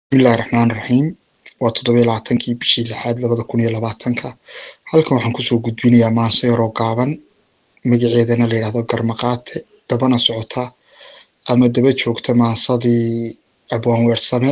bismillahi raxmaan raxiim waa toddoba iyo labaatankii bishii lixaad labada kun iyo labaatanka halkan waxaan kusoo gudbinayaa maanso yaroo gaaban magaceedana la yidhahdo garmaqaate dabana socota ama daba joogta maansadii abwaan weersame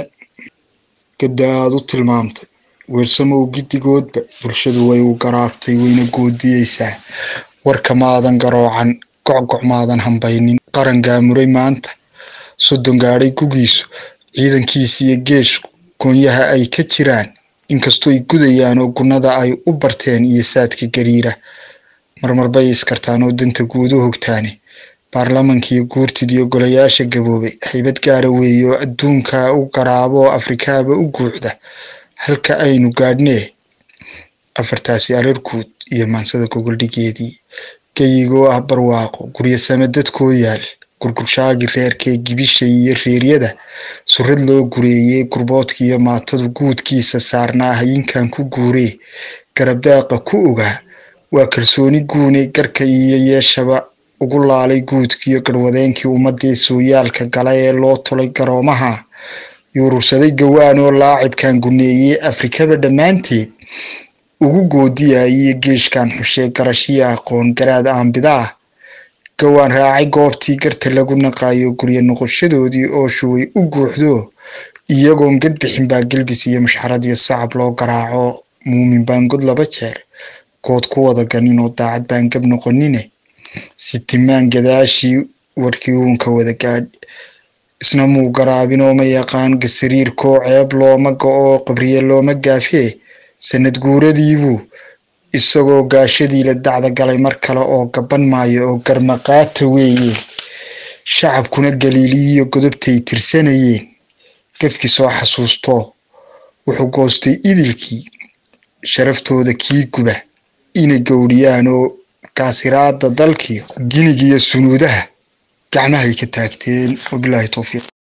gadda aad u tilmaamtay weersamow giddigoodba bulshadu way u garaabtay wayna goodiyeysaa warka maadan garoocan gocgoc maadan hambaynin qaran gaamuray maanta soddon gaadhay gugiisu ciidankiisa iyo geeshku goonyaha ay ka jiraan inkastoo ay gudayaan oo gunnada ay u barteen iyo saadka gariira marmar bay iskartaan oo danta guud u hogtaane baarlamankiiyo guurtidiyo golayaasha gaboobay haybad gaara weeye oo adduunka u garaabo oo afrikaaba u guuxda halka aynu gaadhnee afartaasi arar guud iyo maansada gogoldhigeedii geyigoo ah barwaaqo guryasame dadkoo yaal gurgurshaagii reerkee gibishay iyo reeryada surrad loo gureeyey gurboodka iyo maatadu guudkiisa saarnaa hayinkan ku guuree garabdaaqa ku ogaa waa kalsooni guune garka iyo yeeshaba ugu laalay guudkiiyo garwadeenkii ummadii sooyaalka gala ee loo tolay garoomaha yuurursaday gawaan oo laacibkan guneeyey afrikaba dhammaanteed ugu goodiyayay geeshkan xushee garashiyo aqoon garaad aanbidaah gawaan raacay goobtii garta lagu naqaayo guryo noqoshadoodii oo shuway u guuxdo iyagoon gad bixin baa gelbis iyo mushxarad iyo sacab loo garaaco muumin baan god laba jeer good ku wada ganin oo daacad baan gab noqonine sitimaan gadaashii warkii uunka wada gaadh isna muu garaabin oo ma yaqaan gasariirkoo ceeb looma go-oo qabriye looma gaafee sanad guuradiibuu isagoo gaashadii la dacda galay mar kale oo gaban maayo oo garmaqaata weeye shacabkuna galiiliyiyo godobtay tirsanayeen gafkii soo xasuusto wuxuu goostay idilkii sharaftooda kii guba inay gowdhiyaan oo kaasiraada dalkiyo ginigiyo sunuudaha gacmahay ka taagteen wabilaahi towfiiq